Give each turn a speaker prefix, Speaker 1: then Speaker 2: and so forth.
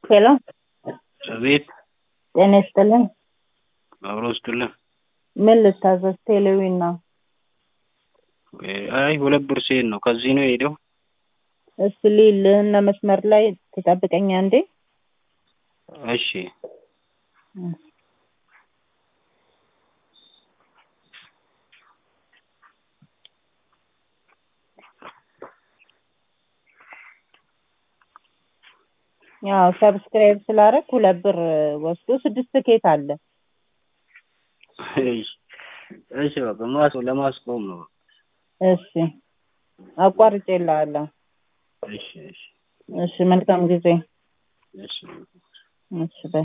Speaker 1: ሄሎ
Speaker 2: አቤት
Speaker 1: ጤና ይስጥልን።
Speaker 2: አብሮ ውስጥልን
Speaker 1: ምን ልታዘዝ? ቴሌዊን ነው።
Speaker 2: አይ ሁለት ብር ሲሄድ ነው ከዚህ ነው የሄደው።
Speaker 1: እስቲ ልልህና መስመር ላይ ትጠብቀኛ እንዴ?
Speaker 2: እሺ
Speaker 1: ያው ሰብስክራይብ ስላደረግ ሁለት ብር ወስዶ ስድስት ትኬት አለ።
Speaker 2: እሺ እሺ በቃ ማስ ለማስቆም ነው።
Speaker 1: እሺ አቋርጬልሃለሁ።
Speaker 2: እሺ እሺ
Speaker 1: እሺ መልካም ጊዜ።
Speaker 2: እሺ
Speaker 1: እሺ በይ